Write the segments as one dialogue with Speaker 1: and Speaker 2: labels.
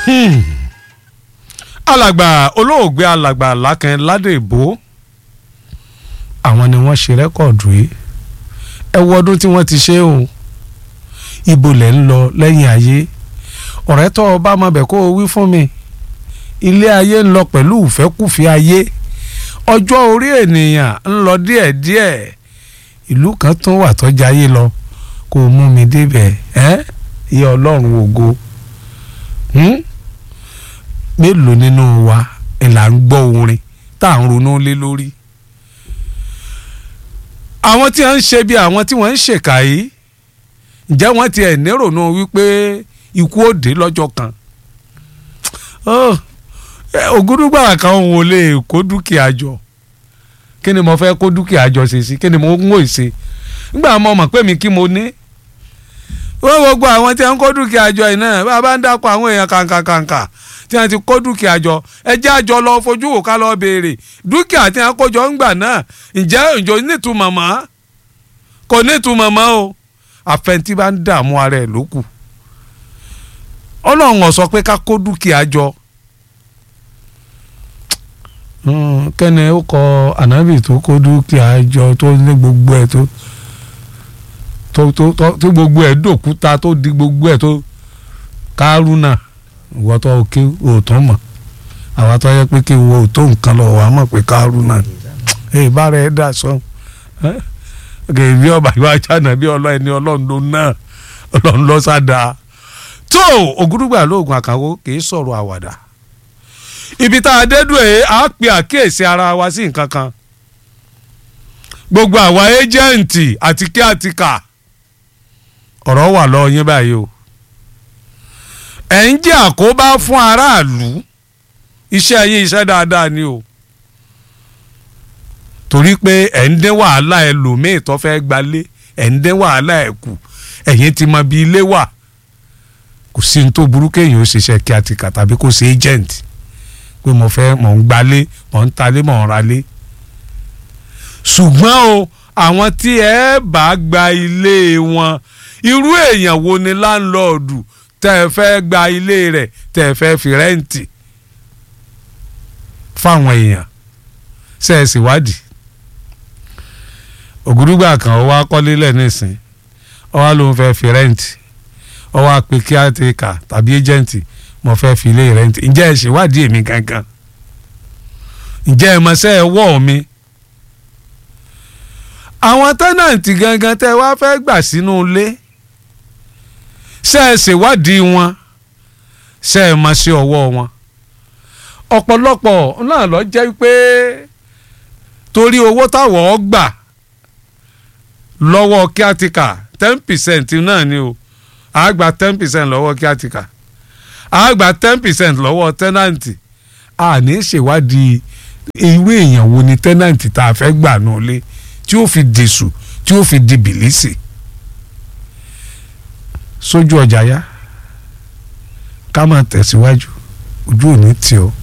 Speaker 1: alàgbà olóògbé alàgbà lákàn ládèbó àwọn ni wọ́n ṣe rẹ́kọ̀dù yìí ẹ wo ọdún tí wọ́n ti ṣe o ibo lẹ̀ ń lọ lẹ́yìn ayé ọ̀rẹ́ tó o bá mọ bẹ̀ kó o wí fún mi ilé ayé ń lọ pẹ̀lú ìfẹ́kùfẹ́ ayé ọjọ́ orí ènìyàn ń lọ díẹ̀díẹ̀ ìlú kan tún wà tọ́jà ayé lọ kó o mú mi débẹ̀ ẹ́ ìyá ọlọ́run ògo mélòó nínú wa ẹ̀ là ń gbọ́ orin tá à ń ronú lé lórí àwọn tí wọ́n ń ṣe bí àwọn tí wọ́n ń ṣèkà yìí ǹjẹ́ wọ́n ti ẹ̀ nírònú wípé ikú ó dé lọ́jọ́ kan ògúdúgbà kan òun ò lè kó dúkìá jọ kí ni mo fẹ́ kó dúkìá jọ ṣe sí kí ni mo ń wò ṣe nígbà mo mọ̀ pé mi kí mo ní wọ́n gbogbo àwọn tí wọ́n ń kó dúkìá jọ yìí náà bá a bá ń dákọ̀ àwọn èèyàn kàǹkàǹkà tí wọ́n ti kó dúkìá jọ ẹ jẹ́ àjọ lọ fojú wò ká lọ béèrè dúkìá tí wọ́n kó jọ ń gbà náà ǹjẹ́ ìjọ nítumọ̀ mọ́ kò nítumọ̀ mọ́ o àfẹntí bá ń dààmú ara ẹ̀ lókù ọlọ́run ó sọ pé ká kó dúkìá jọ kẹ́ni ó kọ ànábì tó kó dúkìá jọ tó ní gbogbo ẹ̀ tó tó tó tó gbogbo ẹ̀ dòkúta tó di gbogbo ẹ̀ tó kárúnà ìwọ tó ké òótọ́ mọ̀ àwa tó yẹ pé kí wo òótọ́ nǹkan lọ wà á mọ̀ pé kárúnà ẹ̀ bára ẹ̀ dà sọ bí ọba ìwà àjànà bí ọlọ́ ẹni ọlọ́run ló náà ọlọ́run lọ sáda tó ògúdùgbà lóògùn àkàwọ́ kì í sọ̀rọ̀ àwàdà ibi tá a dédú ẹ̀ á pe àkíyèsí ara wa sí nǹkan kan gbogbo àwa ẹ́jẹ̀ǹtì àti kí àti kà ọ̀rọ̀ wà lọ́wọ́ yín báyìí o ẹ̀ ń jẹ́ àkóbá fún aráàlú iṣẹ́ yín iṣẹ́ dáadáa ni o torí pé ẹ̀ ń dín wàhálà ẹlòmíì tó fẹ́ gbalé ẹ̀ ń dín wàhálà ẹ̀ kù ẹ̀yin ti mọ bí ilé wà kò sí ní tó burú kéèyàn ó ṣiṣẹ́ kí àti kà tàbí kó ṣe agent pé mo fẹ́ mọ̀ ń gbalé mọ̀ ń talé mọ̀ ń ralé ṣùgbọ́n o àwọn tí ẹ bá gba ilé wọn irú èèyàn wo ni láńlọ́ọ̀dù tẹ́ ẹ fẹ́ gba ilé rẹ̀ tẹ́ ẹ fẹ́ fi rẹ́ǹtì fáwọn èèyàn ṣe é sì wádìí ògùdùgbà kan ó wá kọ́lé lẹ̀ nísìn ó wá lóun fẹ́ fi rẹ́ǹtì ó wá pe kíátìkà tàbí ẹ́jẹ̀ǹtì mo fẹ́ fi ilé rẹ́ǹtì ǹjẹ́ ẹ ṣèwádìí èmi gangan ǹjẹ́ ẹ mọṣẹ́ ẹ wọ̀ mi àwọn tẹ́nàǹtì gangan tẹ́ wá fẹ́ gbà sínú ilé ṣe é ṣèwádìí wọn ṣe é mọṣẹ́ ọwọ́ wọn ọ̀pọ̀lọpọ̀ náà lọ jẹ́ pé torí owó táwọn gbà lọ́wọ́ kíátíkà ten percent náà ni o a gba ten percent lọ́wọ́ kíátíkà a gba ten percent lọ́wọ́ tẹ́nàǹtì a ní ṣèwádìí irú èèyàn wo ni tẹ́nàǹtì tá a fẹ́ gbà nù lé tí ó fi dèṣù tí ó fi di bìlísì sójú ọjà yá ká máa tẹ̀síwájú ojú ò ní tì ọ́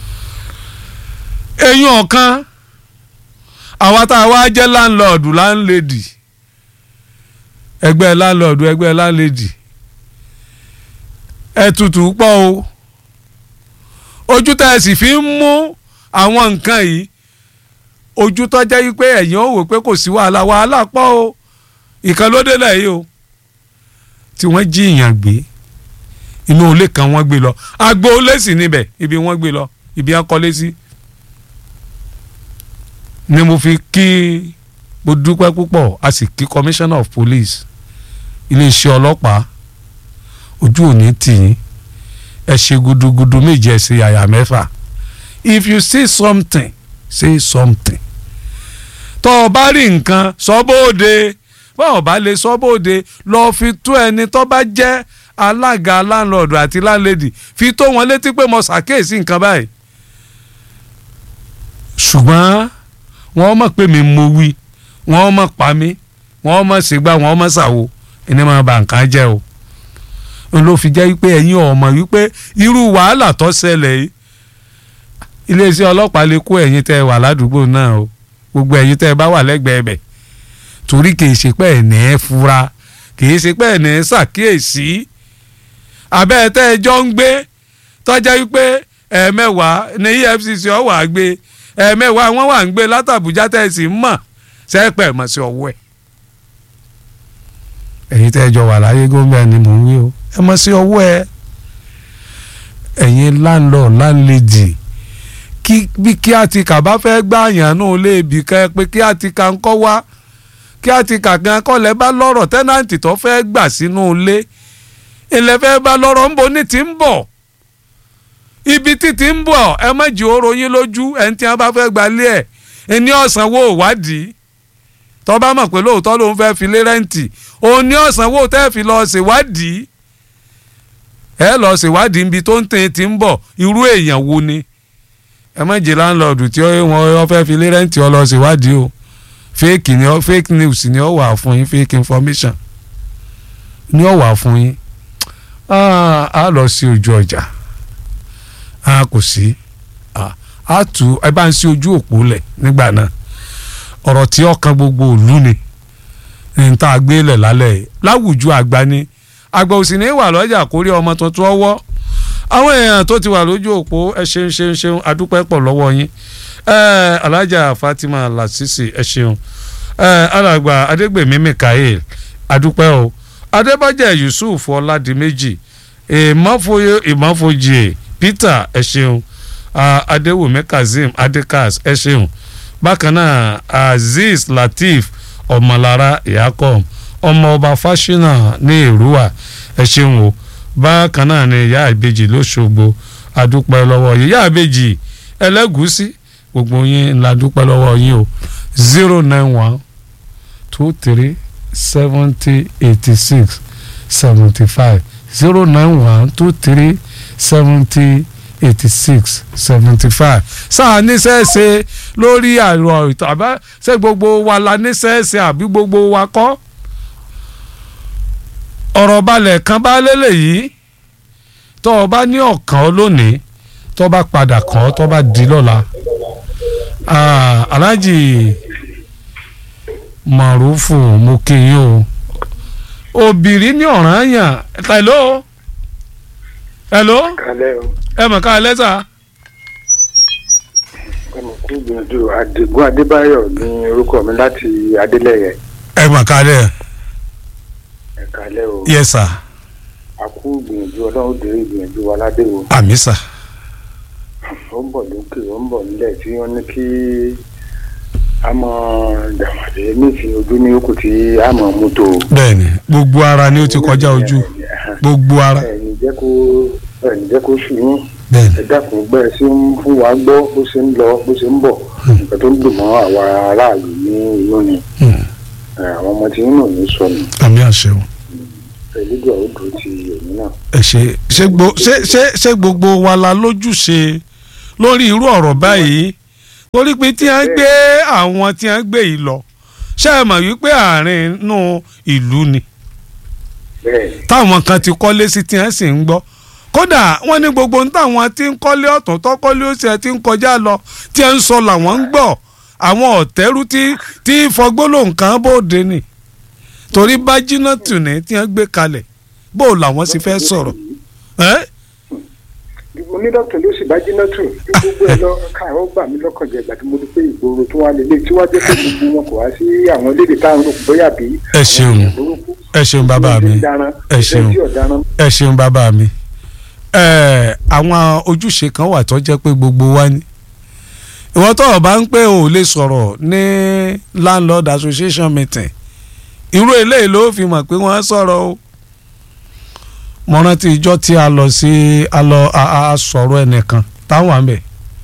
Speaker 1: eyín ọ̀kan àwa tá a wá jẹ́ láńlọ́ọ̀dù láńlẹ́dì ẹgbẹ́ láńlọ́ọ̀dù ẹgbẹ́ láńlẹ́dì ẹ tutù pọ̀ o ojú tá ẹ sì fi ń mú àwọn nǹkan yìí ojú tó jẹ́ wípé ẹ̀yin ò wò pé kò sí wàhálà wàhálà pọ̀ o ìkan ló délẹ̀ yìí o tí wọ́n jí ìyàn gbé inú ilé kan wọ́n gbé lọ agbo ilé sì níbẹ̀ ibi wọ́n gbé lọ ibi wọ́n kọ́lé sí. Si ni mo fi kí mo dúpẹ́ púpọ̀ a sì kí commissioner of police iléeṣẹ́ ọlọ́pàá ojú òní tì yín ẹ ṣe gudugudu méje ẹ ṣe àyà mẹ́fà if you see something say something tó o bá rí nǹkan sọ bóde bá o bá lè sọ bóde lọ fi tó ẹni tó bá jẹ́ alága láńlọ́ọ̀dù àti láńlẹ́dì fi tó wọn létí pé mo ṣàkíyèsí nǹkan báyìí ṣùgbọ́n wọ́n mọ̀ pé mi mo wí wọ́n mọ̀ pa mí wọ́n mọ̀ ṣègbà wọ́n mọ̀ ṣàwo ẹni máa bà nǹkan jẹ́ o n ló fi jẹ́ wípé ẹ̀yin ọ̀mọ̀ wípé irú wàhálà tó ṣẹlẹ̀ yìí iléeṣẹ́ ọlọ́pàá lè kó ẹ̀yin tẹ́ ẹ wà ládùúgbò náà o gbogbo ẹ̀yin tẹ́ ẹ bá wà lẹ́gbẹ̀ẹ́ bẹ̀ torí kìí ṣe pé ẹ̀ ní ẹ fura kìí ṣe pé ẹ̀ ní ẹ ṣàkíyèsí abẹ́ ẹ tẹ́ ẹ jọ ń gbé tọ́jà wípé ẹ̀ẹ̀mẹ́wàá ní EFCC ọ̀ wà gbé ẹ̀ẹ̀mẹ́wàá wọ́n wà ń gbé látàbújá tẹ̀sí mọ̀ sẹ́pẹ̀ mọ̀ sí ọwọ́ ẹ̀. ẹ̀yin tẹ́ ẹ jọ wà láyé gómìnà ni mò ń wí o ẹ mọ̀ sí ọwọ́ ẹ̀ ẹ̀yin landlord landlady kí bí kí á ti kà bá fẹ́ gbá àyànnú léèbì kan ẹ pé kí á ti kà ń kọ́ wá kí á ti kà gan kọ́lẹ̀ bá lọ́rọ̀ tẹ́nàntì tó fẹ́ gbà sínú ilé ilẹ̀ fẹ́ bá lọ́rọ̀ ń bo ní ti ń bọ̀ ibi tí ti ń bọ̀ ẹ má jì ó ròyìn lójú ẹni tí wọ́n bá fẹ́ gbalé ẹ̀ ẹni ọ̀sán wo ìwádìí tó bá mọ̀ pé lóòótọ́ lòun fẹ́ fi lé rẹ́ǹtì òun ní ọ̀sán wo tẹ́ fi lọ ṣèwádìí ẹ lọ ṣèwádìí ibi tó ń tẹ̀ ti ń bọ̀ irú èèyàn wo ni ẹ má jì láńlọ́ọ̀dù tí wọ́n fẹ́ fi lé rẹ́ǹtì ọ lọ ṣèwádìí o fake ni ọ fake news ni ọ wà fún yín fake information ni ọ wà fún yín a lọ sí ojú ọjà a kò sí a tù ẹ bá ń sí ojú òpó lẹ̀ nígbà náà ọ̀rọ̀ tí ọkàn gbogbo òlu ni ní ta gbé lẹ̀ lálẹ́ yìí láwùjọ àgbà ni àgbà òsì ní wà lọ́jà kórí ọmọ tuntun ọwọ́ àwọn èèyàn tó ti wà lójú òpó ẹ ṣeun ṣeun ṣeun adúpẹ́ pọ̀ lọ́wọ́ yín ẹ alájà Fatima Lasisi ẹ ṣeun ẹ alàgbà Adégbèmí Mikael adúpẹ́ o Adébájẹ́ Yusuf Ọládìméjì ìmọ̀fóyè ìmọ̀fójì Peter ẹ ṣeun Adéwùmí Kazeem Adékas ẹ ṣeun bákan náà Azeez Lateef Ọmọlára Yakom ọmọ ọba Fáṣínà ní Èrúwà ẹ ṣeun o bákan náà ni ìyá ìbejì lóṣogbo adúpẹ́ lọ́wọ́ ìyá ìbejì ẹlẹ́gùúsí gbogbo yín la dúpẹ́ lọ́wọ́ yín o zero nine one two three seventy eighty six seventy five zero nine one two three seventy eighty six seventy five sáà níṣẹ́ṣe lórí àrò ìtàn àbá ṣé gbogbo wa la níṣẹ́ṣe àbí gbogbo wa kọ́ ọ̀rọ̀ balẹ̀ kan bá lélẹ̀ yìí tó o bá ní ọ̀kan lónìí tó bá padà kàn ọ́ tó bá di lọ́la aláàjì màrúfù mo kí yín o òbírí ní ọ̀ràn yàn hello hello ẹ mọ̀ ká lẹ́sà.
Speaker 2: ọmọkùnrin gbìyànjú àdìgún adébáyọ̀ ní orúkọ mi láti adélẹ̀yẹ.
Speaker 1: ẹ mọ̀ ká lẹ́.
Speaker 2: ẹ kálẹ́ o.
Speaker 1: yes sir.
Speaker 2: a kú gbìyànjú ọlọ́run dèrè ìgbìyànjú wa ládé o.
Speaker 1: àmì sà.
Speaker 2: ó ń bọ̀ lókè ó ń bọ̀ nílẹ̀ tí wọ́n ní kí a mọ dàmàdé nífi ojú ní òkú tí a mọ mú tó.
Speaker 1: bẹ́ẹ̀ni gbogbo ara ni ó ti kọjá ojú gbogbo ara.
Speaker 2: ẹni jẹ́ kó ẹni jẹ́ kó sùn yín
Speaker 1: bẹ́ẹ̀ni
Speaker 2: ẹ dákun gbẹ́ ẹ sí ń fún wa gbọ́ bó ṣe ń lọ bó ṣe ń bọ̀ nǹkan tó ń dùn mọ́ àwa aráàlú ní inú ni àwọn ọmọ tí yín náà ní sọnù
Speaker 1: àmì àṣẹ o.
Speaker 2: ẹlẹ́dùn àwọn dùn ti èmi náà.
Speaker 1: ẹ ṣe ṣé gbo ṣé ṣé ṣé gbogbo wa la lójúṣe lórí irú ọ̀rọ̀ báyìí torí pé tí wọ́n gbé àwọn tí wọ́n gbé yìí lọ ṣé ẹ mọ̀ wípé àárín inú ìlú ni
Speaker 2: bẹ́ẹ̀
Speaker 1: táwọn kan ti kọ́lé sí tí wọ́n sì ń gbọ́ kódà wọ́n ní gbogbo ohun táwọn tí ń kọ́lé ọ̀tún tọ́kọ́lé ó ṣe ti ń kọjá lọ tí wọ́n ń sọ làwọn ń gbọ́ àwọn ọ̀tẹ́rú tí tí fọgbóló nǹkan bóde ni torí bá jiná tù ní tí wọ́n gbé kalẹ̀ bó làwọn sì fẹ́ sọ̀rọ̀ ẹ́
Speaker 2: onídọ́tò ló sì bá jiná tù bí gbogbo ẹ lọ káàró gbà mí lọ́kàn jẹ ìgbà tí mo rí pé ìgboro tó wà lélẹ̀ tí wàá jẹ́ pé gbogbo wọn kò wá sí àwọn elédè táwọn rò bóyá bí.
Speaker 1: ẹ ṣeun ẹ ṣeun bàbá mi ẹ ṣeun ẹ ṣeun bàbá mi ẹ àwọn ojúṣe kan wà tó jẹ́ pé gbogbo wa ni ìwọ tó o bá ń pé o ò lè sọ̀rọ̀ ní landlord association meeting irú eléyìí ló fi mọ̀ pé wọ́n sọ̀rọ̀ o mo rántí ìjọ tí a lọ sí a lọ a sọ̀rọ̀ ẹnìkan táwọn àmì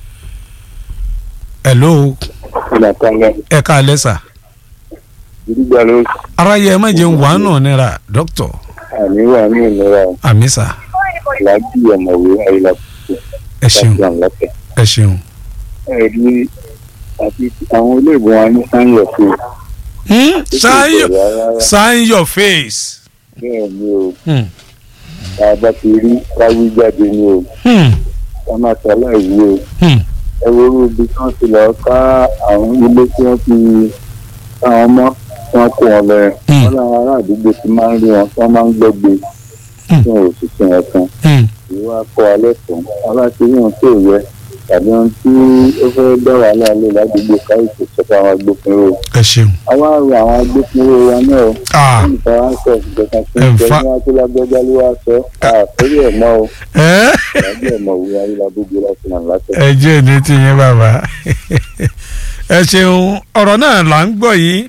Speaker 1: hello ẹ ká lẹ́sà
Speaker 3: gbígbà ló
Speaker 1: aráyé ẹ má jẹun wàánù nira dókítà
Speaker 3: àmì wà ní ìlera
Speaker 1: àmì sà
Speaker 3: láti ọ̀mọ̀wé ayélujára
Speaker 1: ẹ ṣeun
Speaker 3: láti àǹlọ́tẹ̀.
Speaker 1: ẹ ṣeun.
Speaker 3: ẹ̀rí àti àwọn olóògùn wa ní sáyẹn fún
Speaker 1: Hmm? sign your sign your face.
Speaker 3: bẹ́ẹ̀ ni o
Speaker 1: Hmm.
Speaker 3: tá a bá ti rí káwí jáde ni o
Speaker 1: Hmm.
Speaker 3: ká má ṣaláìwí o
Speaker 1: Hmm.
Speaker 3: ẹ wo irú ibi tí wọ́n ti lọ ká àwọn ilé tí wọ́n ti káwọn mọ́ tí wọ́n kó wọn lọ yẹn
Speaker 1: Hmm.
Speaker 3: wọ́n láwọn ará àdúgbò ti máa ń rí wọn tí wọ́n máa ń gbẹ́gbẹ́
Speaker 1: Hmm.
Speaker 3: tí wọn ò sì sin ẹ̀ kan
Speaker 1: Hmm.
Speaker 3: ìwà kọ́ alẹ́ fún aláṣẹ yóò tó yẹ tàbí ohun tí ó fẹ́ dá wàhálà lè ládùúgbò káyọ̀tì sọ́kọ́ àwọn agbófinró
Speaker 1: ẹ ṣeun.
Speaker 3: àwa rọ àwọn agbófinró wa náà o
Speaker 1: Ah,
Speaker 3: nípa wá sọ ìjọba tí
Speaker 1: In
Speaker 3: ń bẹ
Speaker 1: fact-
Speaker 3: ní akílágbẹ́já ló wá sọ àfẹ́rí ẹ̀ mọ́ o
Speaker 1: ẹ́
Speaker 3: ìyájú ẹ̀ mọ̀ wíwá ayélujábójú láti nà látẹ̀.
Speaker 1: ẹ jẹ́ ní tiyín bàbá ẹ ṣeun ọ̀rọ̀ náà là ń gbọ́ yìí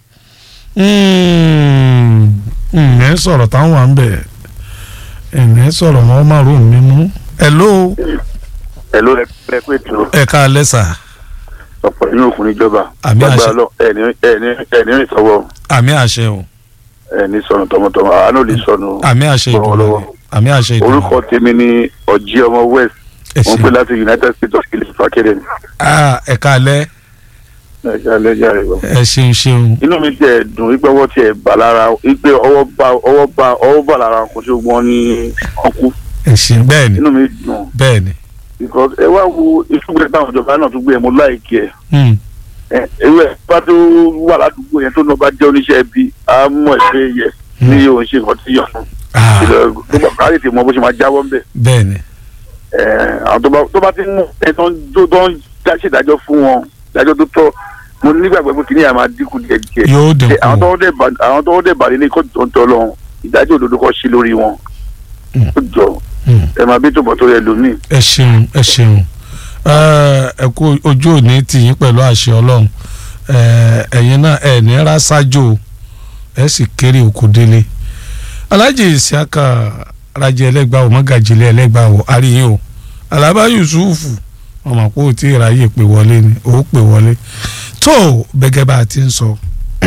Speaker 1: ẹ̀ ń sọ̀rọ̀ táwọn wà ń bẹ̀ ẹ̀ ń sọ̀rọ̀ wọn máa rò mí mú. hello
Speaker 4: ẹ̀ló ẹ pé tó
Speaker 1: ẹ ká lẹ́sà
Speaker 4: ọ̀pọ̀ nínú òkun níjọba
Speaker 1: Àmì àṣẹ.
Speaker 4: Lágbára Ọlọ́run, ẹni ẹni ẹni rìn sọ́wọ́
Speaker 1: àmì àṣẹ o
Speaker 4: ẹni sọnù tọmọtọmọ àánú lè sọnù
Speaker 1: àmì àṣẹ
Speaker 4: Bọ̀ wọ́n
Speaker 1: ìdùnnú
Speaker 4: lọ́wọ́.
Speaker 1: àmì àṣẹ ìdùnnú
Speaker 4: orúkọ tèmi ni ọjí ọmọ west
Speaker 1: ẹ
Speaker 4: wọn pè
Speaker 1: ṣeun
Speaker 4: láti united states of ilé fàkẹrẹ
Speaker 1: Ah, ẹ ká lẹ́
Speaker 4: ẹjẹ alẹjẹ rẹ lọ.
Speaker 1: ẹ ṣeun ṣeun
Speaker 4: inú mi tiẹ̀ dùn wípé ọwọ́ tiẹ̀ bà lára wípé ọwọ́ bá ọwọ́ bá ọwọ́ bà lára kò tí wọ́n ní ọkú
Speaker 1: ẹ ṣeun bẹ́ẹ̀ ni
Speaker 4: inú mi dùn
Speaker 1: bẹ́ẹ̀ ni
Speaker 4: because ẹ wá wo ìfúgbẹ́ táwọn ìjọba náà tún gbé ẹ mo láìkí ẹ
Speaker 1: Hmm,
Speaker 4: ẹ ewé ẹ bá tó wà ládùúgbò yẹn tó náà bá jẹ́ oníṣẹ́ ibi á mọ̀ ẹ́ pé yẹ ní òun ṣe nǹkan tí yàn fún
Speaker 1: ah,
Speaker 4: ìlọ tó bá káyọ̀ tí mo bó ṣe máa jáwọ́ ń bẹ̀
Speaker 1: bẹ́ẹ̀ ni
Speaker 4: ẹ àwọn tó bá tó bá ti mú ẹ tó ń tó tó ń dá ṣèdájọ́ fún wọn ìdájọ́ tó tọ́ mo nígbàgbọ́ pé kìnìyà máa dínkù díẹ̀ díẹ̀
Speaker 1: yóò
Speaker 4: Ṣé àwọn
Speaker 1: dínkù
Speaker 4: tó ń dẹ̀ bà àwọn tó ń dẹ̀ bà nílé kóòtù tó ń tọ́ lọ́hùn ìdájọ́ òdodo kọ́ sí lórí wọn
Speaker 1: Mm.
Speaker 4: ó jọ
Speaker 1: Hmm.
Speaker 4: ẹ máa bí tòmọ̀ tó yẹ lómi.
Speaker 1: ẹ ṣeun ẹ ṣeun ẹ ẹ kú ojú òní tìyín pẹ̀lú àṣẹ ọlọ́run ẹ ẹ̀yin náà ẹ ní rásájò ẹ sì kéré òkú délé alájì ìsíákà rajẹ ẹlẹgbàá ò mọgàjìlẹ ẹlẹgbàá ò àríyìn o alaba yusufu ọmọ pé ó ti ráyè pè wọlé ni ó pè wọlé tó bẹ́gẹ́ bá a ti ń sọ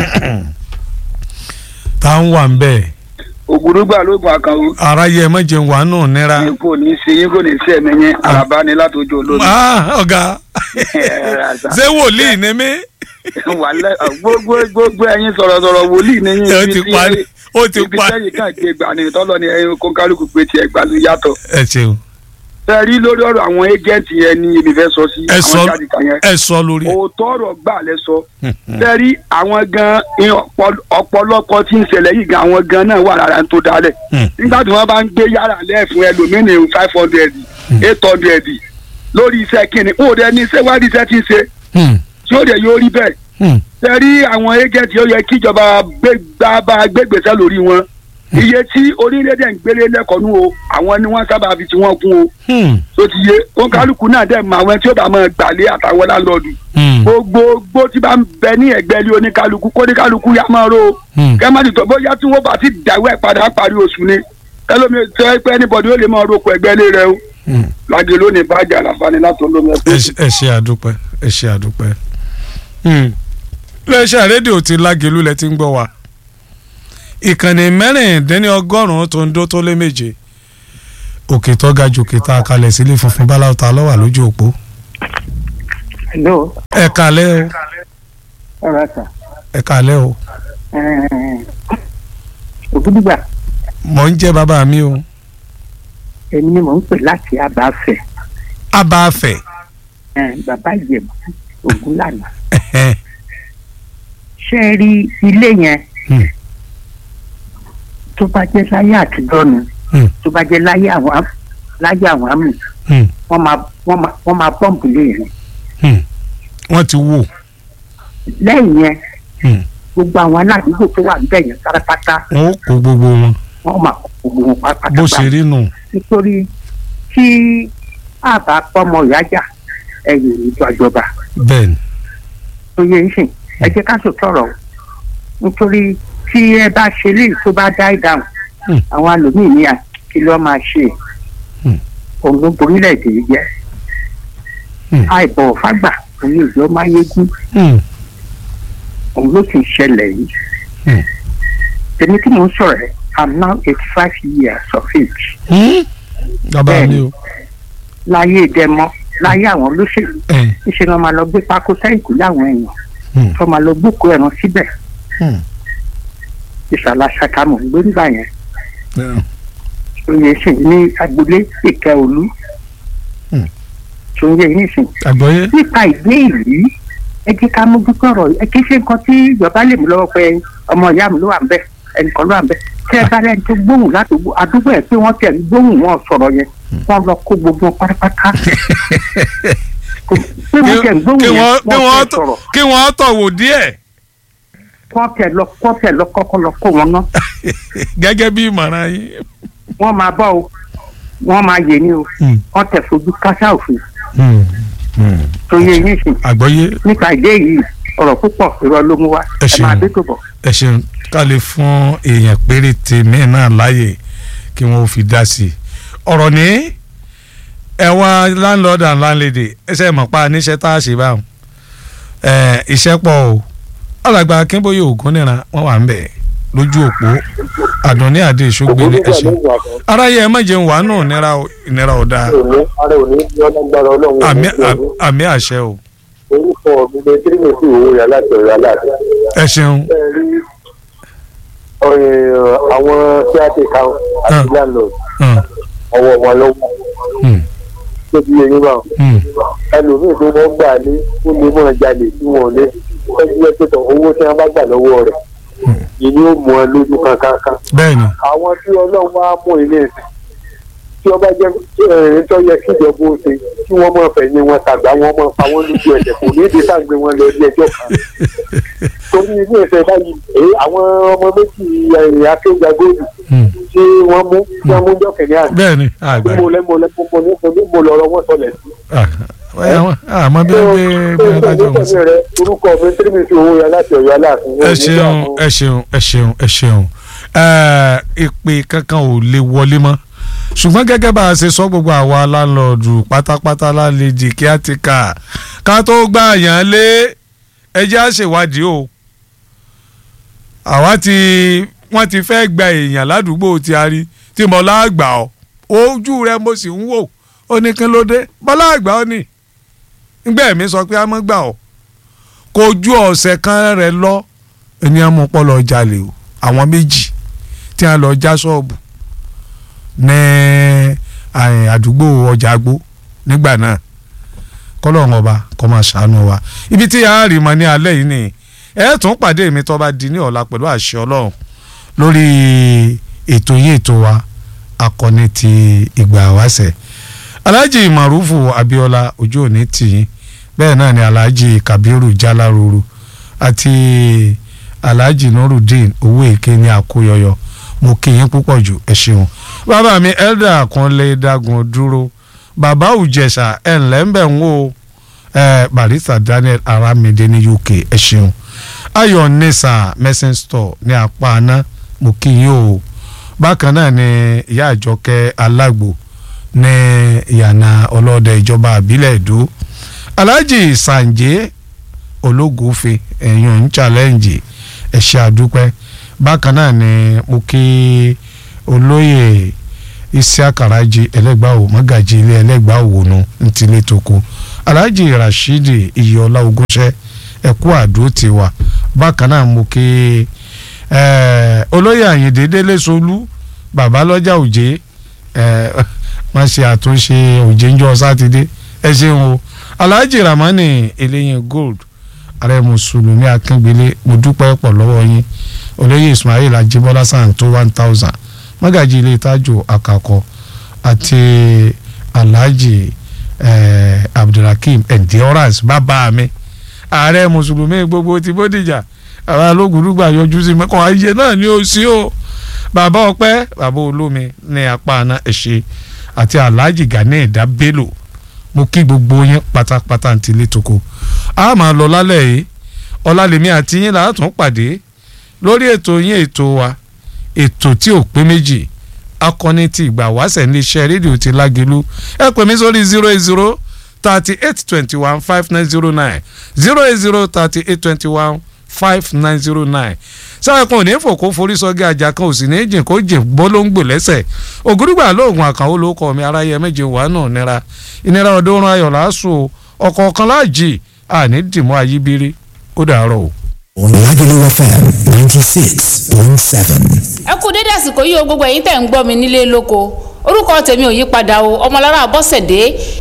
Speaker 1: tá à ń wà ń bẹ́ẹ̀
Speaker 5: ògùrúgbà lóògùn àkànwó
Speaker 1: aráyé ẹ má jẹun wà nù nira
Speaker 5: ní kò ní í ṣe yín kò ní í ṣe ẹ̀mí yín àràbá ni látòjú olómi.
Speaker 1: Ah, ọ̀gá ṣé wòlíì ni mí
Speaker 5: wàlẹ́ gbogbo gbogbo ẹ̀yin sọ̀rọ̀sọ̀rọ̀ wòlíì ni yín
Speaker 1: ó ti parí ó ti
Speaker 5: ibi
Speaker 1: parí
Speaker 5: sẹ́yìn kan gbé gbà ní tọ́lọ́ ni ẹ̀yin kó kálukú pé tiẹ̀ gbà ló yàtọ̀.
Speaker 1: ẹ ṣeun
Speaker 5: fẹ́ rí lórí ọ̀rọ̀ àwọn ẹ́jẹ̀ǹtì yẹn ní èmi fẹ́ sọ sí
Speaker 1: ẹ sọ
Speaker 5: àwọn jáde kan yẹn.
Speaker 1: ẹ sọ lórí ẹ.
Speaker 5: òótọ́ ọ̀rọ̀ gbà lẹ sọ fẹ́ rí àwọn gan ọ̀pọ̀- ọ̀pọ̀lọpọ̀ tí ń ṣẹlẹ̀ yìí gan àwọn gan náà wà lára tó dálẹ̀
Speaker 1: Hmm.
Speaker 5: nígbà tí wọ́n bá ń gbé yàrá lẹ́ẹ̀fún ẹlòmínì five hundred eight hundred lórí iṣẹ́ kínní ó dẹ ní iṣẹ́ wádìí iṣẹ́ tí ń ṣe
Speaker 1: Hmm,
Speaker 5: tí ó dẹ yóò rí bẹ́ẹ̀
Speaker 1: hmm,
Speaker 5: ṣe rí àwọn agent ó yẹ kíjọba gbégbá bá gbégbèsè lórí wọn iye tí orílẹ̀-èdè ń gbélé lẹ́kọ̀ọ́ nù o àwọn ni wọ́n sábà fi tí wọ́n kún o
Speaker 1: hmm,
Speaker 5: tó ti yé òǹkálùkù náà dẹ̀ mọ àwọn tí ó bá máa gbàlé àtàwọn láńlọ́ọ̀dù
Speaker 1: hmm,
Speaker 5: gbogbo gbó tí bá ń bẹ ní ẹgbẹ́ ilé oníkálukú kó oníkálukú yá máa ro
Speaker 1: hmm.
Speaker 5: kẹ́mọ́tì tó bóyá tí wọ́n bá ti dàwọ́ ẹ̀ padà parí oṣù ni ẹlòmí tó ẹ pé anybody ó lè máa roko ẹgbẹ́ ilé rẹ o
Speaker 1: Hmm.
Speaker 5: lágé lónìí bájà àlàfáàní láti olómi
Speaker 1: ẹ
Speaker 5: ẹgbẹ́
Speaker 1: ṣe- ẹ ṣe àdúpẹ́ ẹ ṣe àdúpẹ́. Hmm. iléeṣẹ́ rédíò ti lágẹ̀lú lẹ ti ń gbọ́ wa ìkànnì mẹ́rìndínlọ́gọ́rùn-ún tó ń dó tó lé méje òkè tó ga jù òkè tá a kalẹ̀ sílé funfun báláwo ta lọ́wà lójú òpó
Speaker 6: hello
Speaker 1: ẹ kalẹ́ o
Speaker 6: ọ̀rọ̀ sà
Speaker 1: ẹ kalẹ́ o
Speaker 6: ògúdùgbà
Speaker 1: mò ń jẹ́ bàbá mi o
Speaker 6: èmi ni mò ń pè láti abáfẹ́
Speaker 1: abáfẹ́
Speaker 6: eh, bàbá ìjẹ̀bù ògúnlànà
Speaker 1: ẹ̀hẹ́n,
Speaker 6: ṣé ẹ rí ilé yẹn
Speaker 1: hmm,
Speaker 6: tó bá jẹ́ láyé àtijọ́ ni
Speaker 1: hmm,
Speaker 6: tó bá jẹ́ láyé àwọn am- láyé àwọn àmì
Speaker 1: hmm,
Speaker 6: wọ́n máa wọ́n máa wọ́n máa pọ́ǹpù lé yẹn
Speaker 1: hmm. wọ́n ti wò
Speaker 6: lẹ́yìn yẹn
Speaker 1: hmm,
Speaker 6: gbogbo àwọn aládùúgbò tó wà níbẹ̀ yẹn pátápátá
Speaker 1: wọ́n ó kó gbogbo wọn
Speaker 6: wọ́n máa kó gbogbo wọn pátápátá
Speaker 1: bó ṣe rí nù.
Speaker 6: nítorí tí àbá pọ́mọ ìyájà ẹ̀yìn ìjọ ìjọba
Speaker 1: bẹ́ẹ̀ ni
Speaker 6: tó yẹ ìsìn ẹ jẹ́ ká sọ tọrọ o nítorí tí ẹ bá ṣe léyìí tó bá dá ìdáhùn
Speaker 1: Hmm.
Speaker 6: àwọn àlòmíì ní à kí ló máa ṣe
Speaker 1: Hmm.
Speaker 6: òun ló borílẹ̀-èdè yìí jẹ́
Speaker 1: Hmm.
Speaker 6: àìbọ̀wọ̀ fágbà òun ní ìjọ máa yégún
Speaker 1: Hmm,
Speaker 6: òun ló sì ṣẹlẹ̀ yìí
Speaker 1: Hmm.
Speaker 6: èmi tí mò ń sọ̀rọ̀ ẹ̀ i'm now eighty five years of age
Speaker 1: hmm. bàbá
Speaker 6: Bẹ́ẹ̀
Speaker 1: mi
Speaker 6: ni.
Speaker 1: o
Speaker 6: láyé ìdẹ́mọ́ láyé àwọn olóṣèlú
Speaker 1: ẹ̀,
Speaker 6: níṣẹ́ ni wọ́n máa lọ gbé pákó sẹ́yìnkù láwọn èèyàn
Speaker 1: hmm,
Speaker 6: tó máa lọ gbókòó ẹran síbẹ̀
Speaker 1: hmm,
Speaker 6: ìsàlà ṣàkàmù gbé nígbà yẹn
Speaker 1: ẹ̀,
Speaker 6: oyè sìn ní agboolé ìkẹ́ olú
Speaker 1: Hmm.
Speaker 6: tó ń yẹ yín sìn
Speaker 1: àgbọ́yé
Speaker 6: nípa ìgbé ìlú ẹ jẹ́ ká mójútó ọ̀rọ̀ ẹ kì í ṣe nǹkan tí ìjọba lè mú lọ́wọ́ pé ọmọ ìyá mi ló wà ń bẹ̀ ẹnìkan ló wà ń bẹ̀ tí ẹ bá lẹ́ni tó gbóhùn láti àdúgbò ẹ̀ pé wọ́n tẹ̀ ń gbóhùn wọn sọ̀rọ̀ yẹn wọ́n lọ kó gbogbo wọn pátápátá. Kò- pé mo
Speaker 1: kí
Speaker 6: jẹ́ gbóhùn
Speaker 1: kí
Speaker 6: yẹn
Speaker 1: wọ́n kí
Speaker 6: wọ́n
Speaker 1: wọ́n
Speaker 6: fẹ́ sọ̀rọ̀
Speaker 1: kí wọ́n tọ̀ wò díẹ̀
Speaker 6: wọ́n tẹ̀ lọ wọ́n tẹ̀ lọ kọ́kọ́ lọ kó wọn náà
Speaker 1: gẹ́gẹ́ bí ìmọ̀ràn yín.
Speaker 6: wọ́n máa bọ́ o wọ́n máa yè ní o
Speaker 1: Hmm.
Speaker 6: wọ́n tẹ̀ fojú kásá òfin
Speaker 1: Hmm. Hmm.
Speaker 6: tó yẹ yín sìn
Speaker 1: àgbọ́yé
Speaker 6: nípa ìdí èyí ọ̀rọ̀ púpọ̀ irọ́ ló mú wá
Speaker 1: Ẹ
Speaker 6: ẹ
Speaker 1: ṣeun.
Speaker 6: máa dé tó bọ̀.
Speaker 1: ẹ ṣeun ká lè fún èèyàn péréte míì náà láàyè kí wọ́n fi dá sí i ọ̀rọ̀ ní ẹ̀wọ̀n landlord and landlady ẹsẹ̀ mọ̀ pa níṣẹ́ tá a ṣe báwọn ẹ̀ iṣẹ́ pọ̀ o alàgbà akínbóyè ògúnníran wọ́n wà ń bẹ̀ lójú òpó àdùnní àdé ìṣógbélé ẹ ṣeun aráyé ẹ má jẹun wàá nù ìnira ò- ìnira ò dáa
Speaker 3: ara ò ní yọ lágbára ọlọ́run
Speaker 1: àmì àmì àṣẹ o
Speaker 3: orúkọ mi ní tírímẹ̀tì owó yà láti ọ̀rọ̀ aláàbí.
Speaker 1: ẹ ṣeun
Speaker 3: ẹ rí ọ̀rẹ́ àwọn tí a ti kàn àti
Speaker 1: Ah.
Speaker 3: landlord
Speaker 1: Hmm.
Speaker 3: ọwọ́ wọn lọ́wọ́
Speaker 1: Hmm.
Speaker 3: tó ti yẹ yín bá
Speaker 1: Hmm.
Speaker 3: ẹlòmíì tó wọ́n gbà ní ó lè mọ̀ jalè tí wọ́n lé ẹgbẹ́ pẹ̀tọ̀ owó tí wọ́n bá gbà lọ́wọ́ rẹ̀ ìní ó mú ẹ lójú kankan.
Speaker 1: bẹ́ẹ̀ni
Speaker 3: àwọn tí ọlọ́run wá mú ilé ẹ̀sìn tí ọba jẹ́ ẹ̀rín tó yẹ kí ìjọba ó ṣe kí wọ́n mọ̀ fẹ̀yìn wọn tàgbà wọn mọ̀ pa wọ́n lójú ẹ̀sẹ̀ kò ní ìdí sàgbé wọn lọ ilé ẹjọ́ kan. torí ilé ẹ̀sẹ̀ báyìí èyí àwọn ọmọ méjì ẹ̀yìn akéwà góòlù
Speaker 1: Hmm.
Speaker 3: tí wọ́n mú tí wọ́n mú jọ́kẹ̀lẹ́ àná
Speaker 1: bẹ́ẹ̀ni àgbà
Speaker 3: mo lẹ́ mo lẹ́ mo ní mo lọ́rọ̀ wọn sọlẹ̀ sí.
Speaker 1: àmọ́ bí wọ́n gbé bí wọ́n dájọ́ wọn sí.
Speaker 3: rẹ orúkọ mi tírímìtì owó yẹn láti ọ̀yọ́ aláàfin.
Speaker 1: ẹ ṣeun ẹ ṣeun ẹ ṣeun ẹ ṣeun Ẹ, ìpè kankan ò lè wọlé mọ́ ṣùgbọ́n gẹ́gẹ́ bá a ṣe sọ gbogbo àwa láńlọ́ọ̀dù pátápátá lálejò kí á ti kà ká tó gbà yàn lé ẹjẹ́ á ṣèwádìí o àwa ti wọ́n ti fẹ́ gba èèyàn ládùúgbò tí a rí tí mo láàgbà ọ́ ojú rẹ mo sì ń wò ó ní kí ló dé bọ́lá àgbà ọ́ ni ngbẹ́ mi sọ pé a mọ́ gbà ọ́ kò ju ọ̀sẹ̀ kan rẹ̀ lọ ènìyàn mú pọ́ lọ jalè o àwọn méjì tí a lọ já ṣọ́ọ̀bù ní àyìn àdúgbò ọjà àgbó nígbà náà kọ́lọ́run ọba kó máa ṣàánú wa ibi tí a rí mọ ní alẹ́ yìí ni ẹ tún pàdé mi tó bá di ní ọ̀la pẹ̀lú àṣẹ ọlọ́run lórí ètò yìí ètò wa akọni ti ìgbà wáṣẹ̀ alhaji marufu abiola ojú òní tìyín bẹ́ẹ̀ náà ni alhaji kabiru jalaruru àti alhaji nurudeen owó èké ní àkóyọyọ mo kí yín púpọ̀ jù ẹ ṣeun bàbá mi elder kunle dagun dúró bàbá òjẹsà ẹ ǹlẹ́ ń bẹ̀ ń wò ẹ barista daniel aramide ní uk ẹ ṣeun ayọ̀ nisa medicine store ní apá aná mo kí yín o bákan náà ni ìyá àjọkẹ́ alágbo ní ìyànà ọlọ́dẹ ìjọba àbílẹ̀ èdò alhaji sanje ológunfe ẹ̀yàn ń challenge ẹ̀ṣẹ̀ àdúpẹ́ bákan náà ni mo kí olóyè isiakaraji ẹlẹ́gbàáwò mọ́gàjì ilé ẹlẹ́gbàáwò nu ntílé toko alhaji rashidi iyọlá ogúnṣẹ́ ẹ̀kú àdó tiwa bákan náà mo kí eh, olóyè àyìndé délé solú bàbá lọ́jà òjé eh, wọ́n ṣe àtúnṣe òjé ńjọ́ sátidé ẹ ṣeun o alhaji ramani eléyìn gold ààrẹ mùsùlùmí akíngbélé mo dúpẹ́ pọ̀ lọ́wọ́ yín olóyè ismail ajibola san tó one thousand mọ́gàjì ilé tájò àkàkọ́ àti alhaji eh, abdulrakeem endurance bàbá mi ààrẹ mùsùlùmí gbogbo ti bódìjà àwọn alógùnrúgbà yọjú sí mẹ́kàn ayé náà ni ó sí o bàbá ọpẹ́ bàbá olómi ní apá àná ẹ̀ṣẹ̀ àti alhaji gani ẹ̀dá bello mo kí gbogbo yín pátápátá ti létoko a máa lọ lálẹ́ yìí ọlálẹ́mí àti yín là á tún pàdé lórí ètò yín ètò wa ètò tí ò pé méjì akọni ti ìgbà wáṣẹ̀ ní iṣẹ́ rédíò ti lágẹ̀lú ẹ pè mí sórí zero eight zero thirty eight twenty one five nine zero nine zero eight zero thirty eight twenty one five nine zero nine sáà kan ò ní fòkó forí sọgí ajá kan ò sì ní jìn kó jìn bọ́lóńgbò lẹ́sẹ̀ ògúrúgbà lóògùn àkànwó ló kọ́ mi aráyé méje wà náà nira ìnira ọdún orun ayọ̀ làásù ọ̀kọ̀ọ̀kan láàjì àní dìmọ́ ayíbírí ó dàárọ̀ o.
Speaker 7: Lagelu FM ninety six point seven.
Speaker 8: ẹ kú dédé àsìkò yìí o gbogbo ẹ̀yin tẹ̀ ń gbọ́ mi nílé lóko orúkọ tèmi ò yí padà o ọmọlára bọ́sẹ̀dé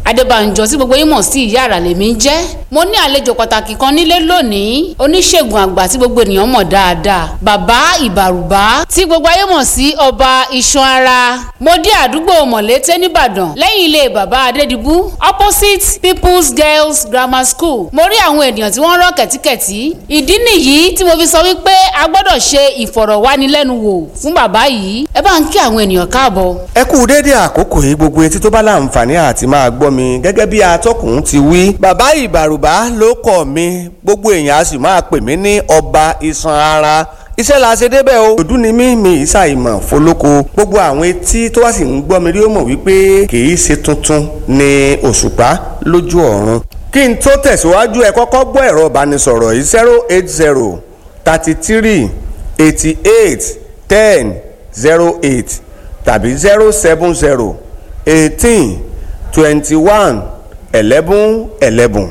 Speaker 8: adébánjọ tí gbogbo yín mọ̀ sí ìyá àrà lèmi ń jẹ́ mo ní àlejò pàtàkì kan nílé lónìí oníṣègùn àgbà tí gbogbo ènìyàn mọ̀ dáadáa bàbá ìbàrùbá tí gbogbo ayé mọ̀ sí ọba iṣan ara mo dé àdúgbò mọ̀lété nìbàdàn lẹ́yìn ilé bàbá adédìbú opposite people's girls grammar school mo rí àwọn ènìyàn tí wọ́n rán kẹ̀tíkẹ̀tí ìdí nìyí tí mo fi sọ wípé a gbọ́dọ̀ ṣe ìfọ̀rọ̀wánilẹ́nuwò fún bàbá yìí ẹ bá ń kí àwọn ènìyàn káàbọ̀.
Speaker 9: ẹ kú déédéé àkókò yìí gbogbo etí tó bá láǹfààní àti máa gbọ́ mi gẹ́gẹ́ bí atọ́kùn ti wí. bàbá ìbàrùbá ló kọ̀ mi gbogbo èèyàn a sì máa pè mí ní ọba iṣan ara iṣẹ́ la ṣe débẹ̀ o. òdú ni mí mi ìṣàìmọ̀ fọlọ́kọ gbogbo àwọn etí tó wá sì ń gbọ́ mi rí ó mọ̀ wípé kì í ṣe tuntun ni òṣùpá lójú ọ̀run. kí n tó tẹ̀síwájú ẹ kọ́kọ́ gbọ́ ẹ̀rọ ìbánisọ̀rọ̀ yìí zero eight zero thirty three eighty eight ten zero eight tàbí zero seven zero eighteen twenty one eleven eleven.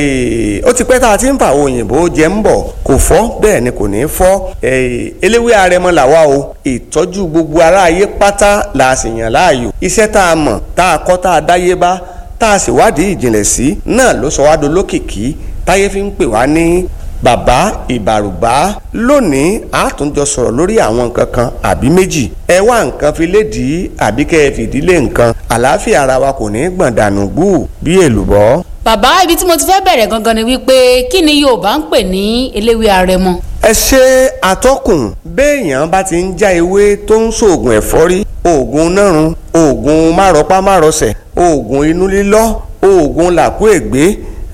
Speaker 9: ó ti pẹ́ tá a ti ń fa àwọn òyìnbó jẹ ń bọ̀ kò fọ́ bẹ́ẹ̀ ni kò ní fọ́ eléwé arẹmọ làwa o ìtọ́jú gbogbo ará ayé pátá la sì yàn láàyò iṣẹ́ tá a mọ̀ tá a kọ́ tá a dáyé bá tá a sì wádìí ìjìnlẹ̀ sí náà ló sọ wá dolókìkí táyé fi ń pè wá ní bàbá ìbàrùbá lónìí a tún jọ sọ̀rọ̀ lórí àwọn nǹkan kan àbí méjì ẹ wá nǹkan fi lédìí àbí kẹ́ ẹ fìdílé nǹkan àlàáfíà ara wa kò ní gbọ̀n dànù gbù bí èlùbọ́.
Speaker 8: bàbá ibi tí mo ti fẹ́ bẹ̀rẹ̀ gangan ni wípé kí ni yorùbá ń pè ní eléwé arẹmọ.
Speaker 9: ẹ ṣe àtọkùn béèyàn bá ti ń já ewé tó ń ṣoògùn ẹ̀fọ́rí oògùn nárun oògùn márọpá márọsẹ̀ oògùn inú lílọ́ oògùn làkúègbé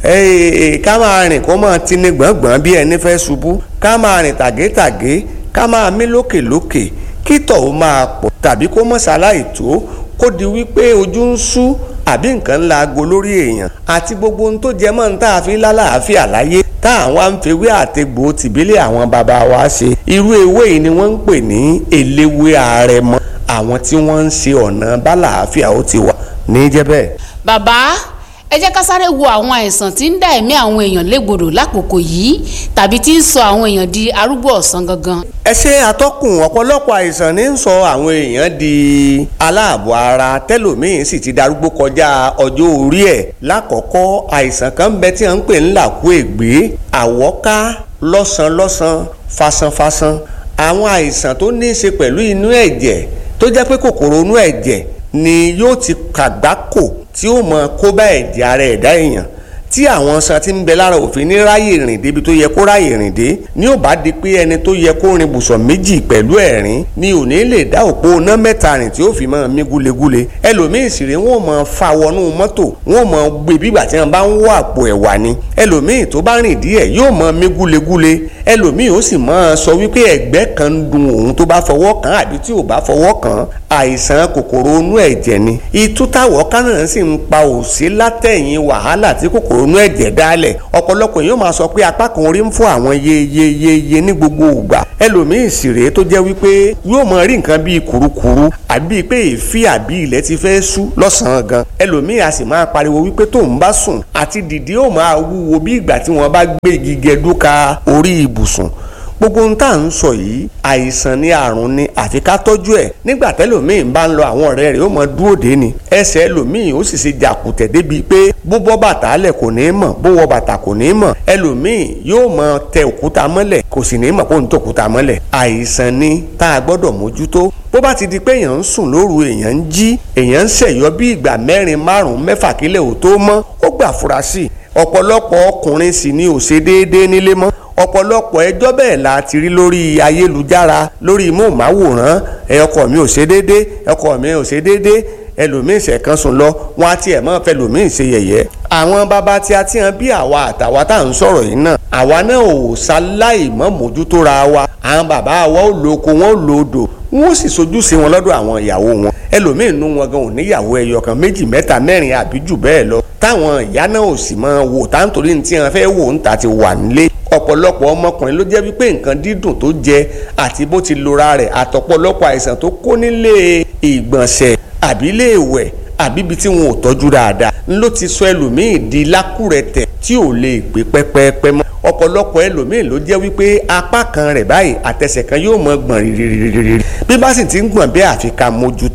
Speaker 9: ká máa rìn kó máa tini gbọ̀ngbọ̀n bí ẹni fẹ́ ṣubú ká máa rìn tàgétàgé ká máa mí lókèlókè kí tọ̀ ó máa pọ̀ tàbí kó mọ̀ ṣaláì tó kó di wípé ojú ń ṣú àbí nǹkan ńlá aago lórí èèyàn àti gbogbo ohun tó jẹ mọ́ ní tá a fi lálàáfíà láyé tá àwọn àǹfẹ̀wé àtegbò tìbílẹ̀ àwọn bàbá wa ṣe irú ewé yìí ni wọ́n ń pè ní eléwé àrẹ̀mọ àwọn tí wọ́n ń ṣe ọ̀nà bálàáfíà ó ti wà ní jẹ́ bẹ́ẹ̀.
Speaker 8: bàbá ẹ jẹ́ ká sáré wo àwọn àìsàn tí ń dá ẹ̀mí àwọn èèyàn légbodò lákòókò yìí tàbí tí ń sọ àwọn èèyàn di arúgbó ọ̀sán gangan.
Speaker 9: ẹ ṣe àtọkùn ọ̀pọ̀lọpọ̀ àìsàn ní ń sọ àwọn èèyàn di aláàbọ̀ ara tẹ́lòmíín sì ti darúgbó kọjá ọjọ́ orí ẹ̀ lákọ̀ọ́kọ́ àìsàn kan ń bẹ tí wọ́n ń pè ń làkú ègbé àwọ́ká lọ́sàn-lọ́sàn fasanfasan àwọn àìsàn tó ní í ṣe pẹ̀lú inú ẹ̀jẹ̀ tó jẹ́ pé kòkòrò inú ẹ̀jẹ̀ ni yóò ti kàgbákò tí ó mọ kó bá ẹ̀jẹ̀ ara ẹ̀dá èèyàn tí àwọn san ti ń bẹ lára òfin ní ráyè rìn débi tó yẹ kó ráyè rìn dé ní ò bá di pé ẹni tó yẹ kó rin bùsọ̀ méjì pẹ̀lú ẹ̀rín ni ò ní lè dá òpó ná mẹ́ta rìn tí ó fi máa mí gúlegúle ẹlòmíì sì rí wọn máa fa wọnú mọ́tò wọn máa gbé bígbà tí wọn bá ń wọ àpò ẹ̀wà ni ẹlòmíì tó bá rìn díẹ̀ yóò máa mí gúlegúle ẹlòmíì ó sì máa sọ wípé ẹ̀gbẹ́ kan ń dun òun tó bá fọwọ́ kàn àbí tí ò bá fọwọ́ kàn àìsàn kòkòrò inú ẹ̀jẹ̀ ni itú táwọ̀ kánà sì ń pa òsí látẹ̀yìn wàhálà tí kòkòrò inú ẹ̀jẹ̀ dálẹ̀ ọ̀pọ̀lọpọ̀ yóò máa sọ pé apá kan orí ń fún àwọn yeyeyeye ní gbogbo ìgbà ẹlòmíì sì rèé tó jẹ́ wípé yóò máa rí nǹkan bíi kùrukùru àbí pé èéfì àbí ilẹ̀ ti fẹ́ sú lọ́sàn-án gan ẹlòmíì a sì máa pariwo wípé tóun bá sùn àti dìde ó máa wúwo bí ìgbà tí wọ́n bá gbé igi gẹdúka orí ibùsùn gbogbo ohun tá à ń sọ yìí àìsàn ni àrùn ni àfi ká tọ́jú ẹ̀ nígbà tẹ́lòmíì bá ń lọ àwọn ọ̀rẹ́ rẹ̀ ó mọ dúró dé ni ẹsẹ̀ ẹlòmíì ó sì ṣe jàkùtẹ̀ débi pé bó bọ́ bàtà lẹ̀ kò ní mọ̀ bó wọ bàtà kò ní mọ̀ ẹlòmíì yóò mọ tẹ òkúta mọ́lẹ̀ kò sì ní mọ̀ kó ń tẹ òkúta mọ́lẹ̀ àìsàn ni tá a gbọ́dọ̀ mójútó bó bá ti di pé èèyàn ń sùn lóru èèyàn ń jí èèyàn ń ṣẹ̀yọ́ bí ìgbà mẹ́rin márùn-ún mẹ́fà kílẹ̀ ò tó mọ́ ó gbà fura sí ọ̀pọ̀lọpọ̀ ọkùnrin sì ni ò ṣe déédéé nílé mọ́ ọ̀pọ̀lọpọ̀ ẹjọ́ bẹ́ẹ̀ la ti rí lórí ayélujára lórí móhùnmáwòrán ẹ ọkọ mi ò ṣe déédé ọkọ mi ò ṣe déédé ẹlòmíín ṣẹ̀kan sùn lọ wọn á tiẹ̀ mọ́ fẹlòmíín ṣe yẹ̀yẹ́. àwọn bàbá tí a ti hàn bí àwa àtàwa tá à ń sọ̀rọ̀ yìí náà àwa náà ò ṣaláì mọ́ mójútó ra wa àwọn bàbá wa ò lo oko wọn ò lo odò wọn ò sì sojú sí wọn lọ́dọ̀ àwọn ìyàwó wọn ẹlòmíín nú wọn gan ò níyàwó ẹyọ kan méjì mẹ́ta mẹ́rin àbí jù bẹ́ẹ̀ lọ táwọn ìyá náà ò sì máa wò táǹtorí ní tí wọn fẹ́ wò ń ta ti wà nílé ọ̀pọ̀lọpọ̀ ọmọkùnrin ló jẹ́ wípé nǹkan dídùn tó jẹ àti bó ti lora rẹ̀ àtọ̀pọ̀lọpọ̀ àìsàn tó kó nílé ìgbọ̀nsẹ̀ àbí ilé ìwẹ̀ àbí ibi tí wọn ò tọ́jú dáadáa ló ti sọ ẹlòmíì di lákùrẹ̀tẹ̀ tí ò lè gbé pẹ́pẹ́pẹ́ mọ́ ọ̀pọ̀lọpọ̀ ẹlòmíì ló jẹ́ wípé apá kan rẹ̀ báyìí àtẹsẹ̀ kan yóò mọ gbọ̀n rìrìrìrì bí bá sì ti ń gbọ̀n bẹ́ẹ̀ àfi ká mójútó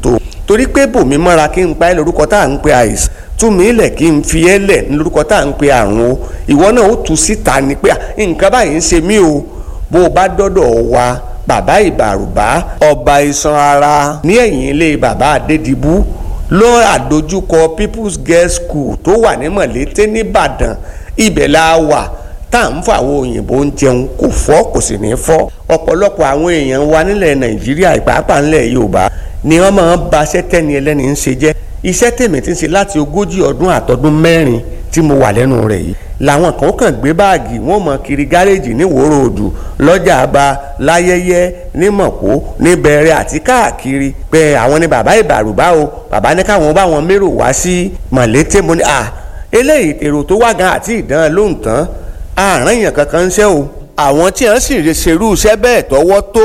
Speaker 9: torí pé bòmí mọ́ra kí n pa ẹ́ lórúkọ tá à ń pe àìsàn túmí ilẹ̀ kí n fi ẹ́ lẹ̀ lórúkọ tá à ń pe àrùn o ìwọ náà ó tú síta ni pé nǹkan báyìí ń ṣe mí o bó o bá dọ́dọ̀ wa bàbá ìbàrùbá ọba iṣan ara ní ẹ̀yìn ilé bàbá adédìbú lọ àdójúkọ people's girls school tó wà ní mọ̀lété nìbàdàn ibẹ̀ la wà tá à ń fọ àwọn òyìnbó ń jẹun kò fọ́ kò sì ní fọ́ ọ̀pọ̀lọpọ̀ àwọn èèyàn wa nílẹ̀ nàìjíríà ìpàápàá nílẹ̀ yorùbá ni wọ́n máa ń ba iṣẹ́ tẹ́ni ẹlẹ́ni ń ṣe jẹ́ iṣẹ́ tèmi ti ń ṣe láti ogójì ọdún àtọdún mẹ́rin tí mo wà lẹ́nu rẹ̀ yìí làwọn kan kàn gbé báàgì wọn mọ kiri gáréèjì ní wòrò òdù lọ́jà àbá láyẹyẹ nímọ̀kó níbẹ̀rẹ̀ àti káàkiri pé àwọn ni bàbá ìbàrùbá o bàbá ní káwọn bá wọn mérò wá sí mọ̀lété mo ní à eléyìí èrò tó wá gan àti ìdán lóhùn tán àárín èèyàn kankan ń ṣe o àwọn tí wọ́n sì ṣerú iṣẹ́ bẹ́ẹ̀ tọwọ́ tó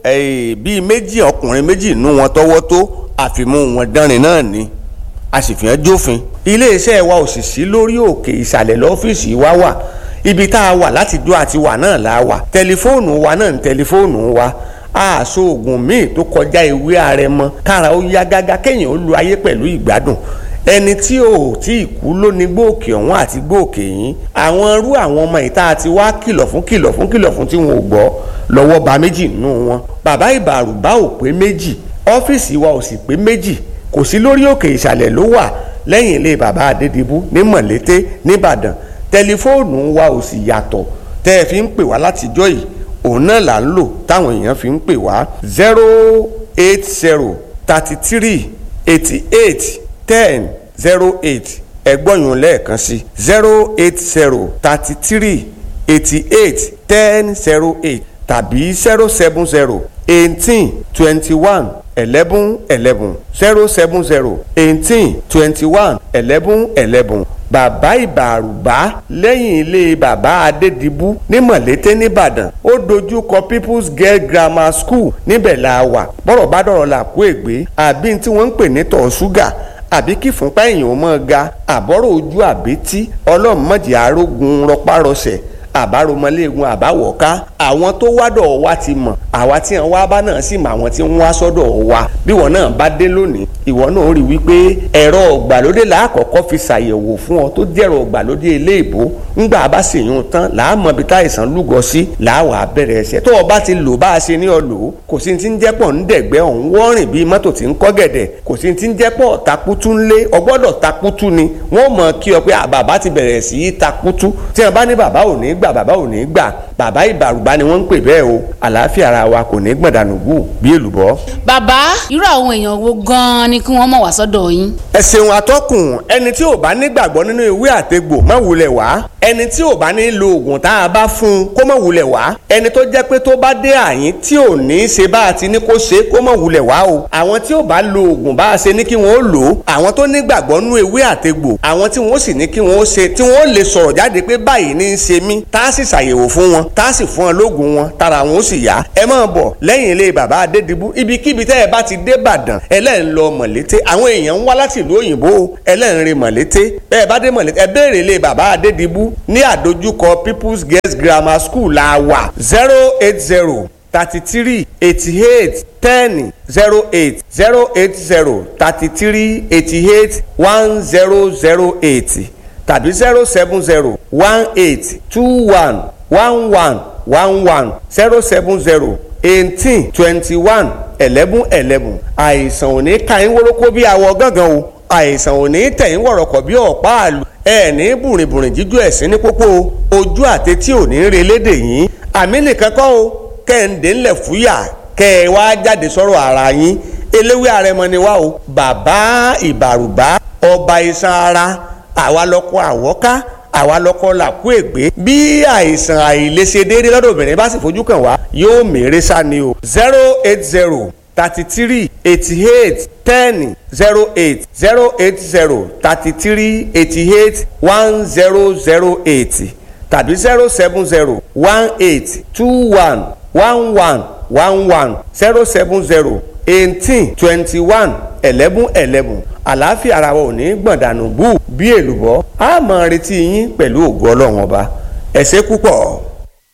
Speaker 9: bíi méjì ọkùnrin méjì nú wọn tọwọ́ tó àfimú wọn dánrin náà ni a sì fi hàn jófin iléeṣẹ́ wa ò sì sí lórí òkè ìsàlẹ̀ lọ́fíìsì wa wà ibi tá a wà láti dó àti wà náà la wà tẹlifóònù wa náà ń tẹlifóònù wa àṣọ oògùn míì tó kọjá ìwé àrẹ̀mọ kára ó yá gágá kéèyàn ó lu ayé pẹ̀lú ìgbádùn ẹni tí ò tí ì kú ló ní gbòòkè ọ̀hún àti gbòòkè yín àwọn irú àwọn ọmọ ìta àti wá kìlọ̀ fún kìlọ̀ fún kìlọ̀ fún tí wọn ò gbọ́ lọ́wọ́ ba méjì nínú wọn bàbá ìbàrùbá ò pé méjì ọ́fíìsì wa ò sì pé méjì kò sí lórí òkè ìsàlẹ̀ ló wà lẹ́yìn ilé bàbá adédìbú ní mọ̀lété nìbàdàn tẹlifóònù wa ò sì yàtọ̀ tẹ́ ẹ fi ń pè wá látijọ́ yìí òun náà là ń lò táwọn èèyàn fi ń pè wá zero eight zero thirty three eighty eight ten zero eight ẹgbọ́nyún lẹ́ẹ̀kan sí zero eight zero thirty three eighty eight ten zero eight tàbí zero seven zero eighteen twenty one eleven eleven zero seven zero eighteen twenty one eleven eleven bàbá ìbàrùbá lẹ́yìn ilé bàbá adédìbú ní mọ̀lété nìbàdàn ó dojú kọ people's girl grammar school níbẹ̀ la wà bọ́rọ̀ bá dọ̀rọ̀ là kó ègbé àbí tí wọ́n ń pè ní tọ̀ ṣúgà àbí kí fúnpá èèyàn ó mọ́ ga àbọ̀rọ̀ ojú àbítí ọlọ́mọdé arógun rọpárọsẹ̀ àbáromọléegun àbáwọ̀ká àwọn tó wádọ̀ wa ti mọ̀ àwa tí wọn wá bá náà sì mọ àwọn tí wọn wá sọ́dọ̀ wa bí wọn náà bá dé lónìí ìwọ náà rí wípé ẹ̀rọ ọ̀gbàlódé làákọ́kọ́ fi ṣàyẹ̀wò fún ọ tó jẹ́rọ ọ̀gbàlódé eléèbó ńgbà bá sì yún tán làámọ̀ bí táìsàn lúgọ sí làáwà bẹ̀rẹ̀ ẹsẹ̀ tó o bá ti lò bá a ṣe ní ọ lò ó kò sí ti ń jẹ́pọ̀ ń dẹ̀gbẹ́ ọ̀hún wọ́rìn bíi mọ́tò tí ń kọ́ gẹ̀dẹ̀ kò sí ti ń jẹ́pọ̀ takutu ńlé ọgbọ́dọ̀ takutu ni wọ́n mọ̀ kí ọ pé bàbá ti bẹ̀rẹ̀ sí í takutu tí wọ́n bá ní bàbá ò ní gbà bàbá ò ní gbà bàbá ìbàrùbá ni wọ́n ń pè bẹ́ẹ̀ o àlàáfíà ara wa kò ní gbọ̀dánù gù bí èlùbọ́.
Speaker 8: bàbá irú àwọn èèyàn wo gan-an ni kí wọ́n mọ̀ wá sọ́dọ̀ yín.
Speaker 9: ẹ ṣeun atọ́kùn ẹni tí ò bá nígbàgbọ́ nínú ìwé àtegbò má wulẹ̀ wá ẹni tí ò bá ní lo oògùn tá a bá fún un kó má wulẹ̀ wá ẹni tó jẹ́ pé tó bá dé àyín tí ò ní ṣe bá a ti ní kó ṣe kó má wulẹ̀ wá o àwọn tí ò bá lo oògùn bá a ṣe ní kí wọ́n ó lò ó àwọn tó nígbàgbọ́ nínú ìwé àtegbò àwọn tí wọ́n sì ní kí wọ́n ó ṣe tí wọ́n ó lè sọ̀rọ̀ jáde pé báyìí ní í ṣe mí tá a sì ṣàyẹ̀wò fún wọn tá a sì fún wọn lóògùn wọn tára wọn ó sì yá ẹ máa bọ̀ lẹ́yìn ilé bàbá adédìbú ibikíbi tẹ́ ẹ bá ti dé Ìbàdàn ẹlẹ́rìn lọ mọ̀lété àwọn èèyàn ń wá láti ìlú òyìnbó ẹlẹ́rìn rìn mọ̀lété bẹ́ẹ̀ bá dé mọ̀lété ẹ béèrè ilé bàbá adédìbú ní àdójúkọ People's Girls Grammar School la wà zero eight zero thirty three eighty eight ten zero eight zero eight zero thirty three eighty eight one zero zero eight tàbí zero seven zero one eight two one one one one one zero seven zero eighteen twenty one eleven eleven àìsàn ò ní ka yín wórókó bí awọ gángan o àìsàn ò ní tẹ̀yìn wọ̀rọ̀kọ̀ bí ọ̀pá àlù ẹ̀ ní bùrìnbùrìn jíjú ẹ̀sìn ní pópó ojú àtẹtí ò ní re lédè yín àmì nìkan kọ́ o kẹ́hìndé ńlẹ̀ fúyà kẹ́ ẹ wá jáde sọ̀rọ̀ ara yín eléwé àrẹmọ ni wá o bàbá ìbàrùbá ọba iṣan ara àwa lọkọ àwọ́ká àwa lọkọ làkú ègbé bí àìsàn àìlèṣe déédéé lọ́dọ̀ obìnrin bá sì fojú kàn wá yóò mèrè sá ni o zero eight zero thirty three eighty eight ten zero eight zero eight zero thirty three eighty eight one zero zero eight tàbí zero seven zero one eight two one one one one one zero seven zero eighteen twenty one eleven eleven àlàáfíà ara wa ò ní gbọ̀ndànù bú bí èlùbọ́ a máa retí yín pẹ̀lú ògo ọlọ́run ọba ẹ ṣé púpọ̀.